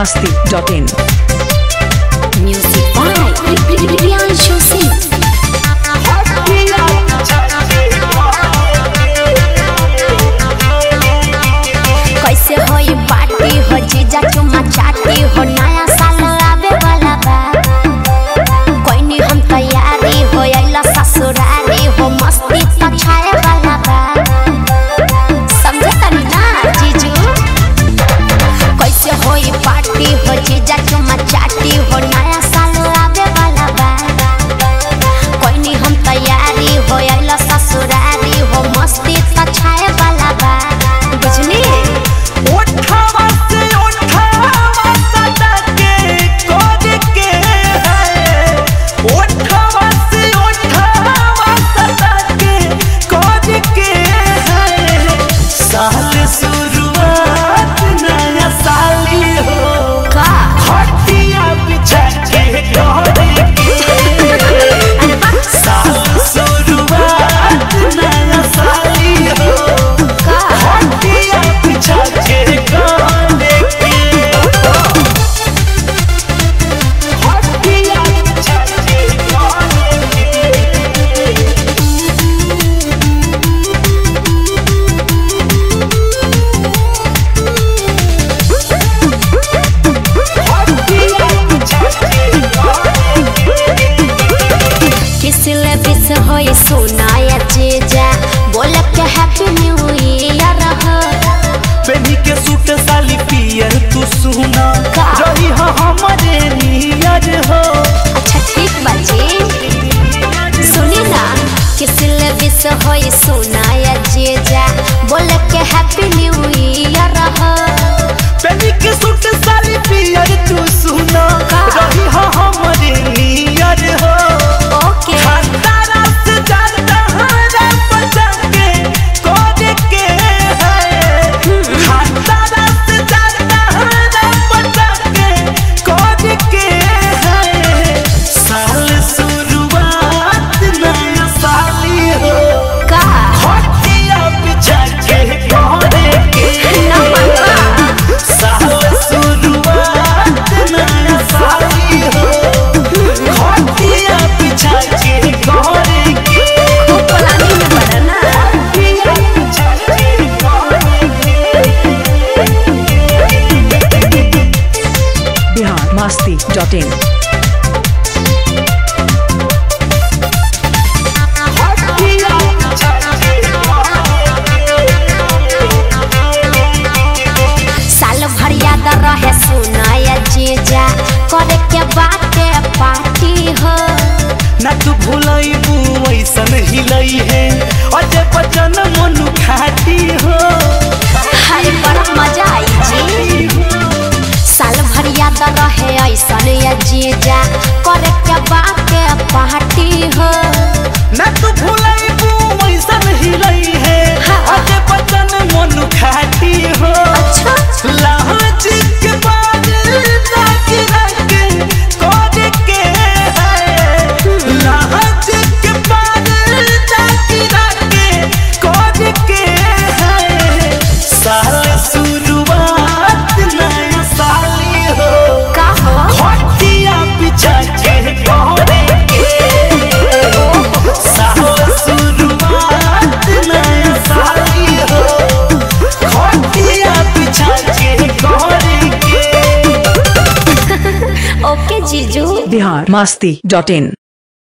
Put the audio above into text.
masti.in. Music by Priyanshu Singh. कैसे होई party हो जीजा चुमा चाटी हो नया साल आवे वाला बा कोई नहीं हम तैयारी हो आइला ससुरारी हो मस्ती तो छाए वाला बा समझे तनी ना जीजू कैसे होई पार्टी हो जीजा चुमा चाटी हो नया साल आवे वाला बा कोई नहीं हम तैयारी हो आइला ससुरारी हो मस्ती तो छाए वाला बा बुझली ओठावा से ओठावा सटा के कोड के है ओठावा से ओठावा सटा के कोड के है साल शुरुआत नया साली हो का हटिया बिछा के कोड के साल शुरुआत नया साली हो का हटिया बिछा के कोड के हटिया बिछा के कोड के हटिया बिछा के कोड के किसले बिस होई सुनाया जीजा बोल के हैप्पी न्यू ईयर हो पेनी के सूट साली पियर तू सुना का? रही हो हमारे नियर हो अच्छा ठीक बाजी सुनी ना किसले बिस होई सुनाया जीजा बोल के हैप्पी न्यू ईयर हो पेनी के सूट साली पियर तू सुना का? रही हो हमारे नियर हो ओके खतरा से ज्यादा हरा बचा के कोड के है खतरा से ज्यादा हरा बचा के कोड के है साल शुरुआत नया साली हो का हटिया बिछा के कोड के साल शुरुआत नया साली हो हटिया बिछा के कोड के खूब प्लानिंग में पड़ा ना हटिया बिछा के कोड के Bihar masti.in. हटिया बिछा के साल भर याद रहे सुनाया जीजा करे के बाटे पार्टी हो ना तू भूलैबू ऐसन हिलई है अजय बचन मनु खाटी हो हर बड़ा मजा आई जी साल भर याद रहे ऐसन या जीजा करे के बाटे पार्टी हो ना तू भूलैबू ऐसन हिलई है हाँ। अजय बचन मनु खाटी हो अच्छा लाज के बाद ताकि रख कोड के है लाज के बाद ताकि रख कोड के है साल शुरुआत नया साली हो का हो हटिया बिछा के कोड के साल शुरुआत नया साली हो हटिया बिछा के कोड के ओके जीजू Bihar masti.in.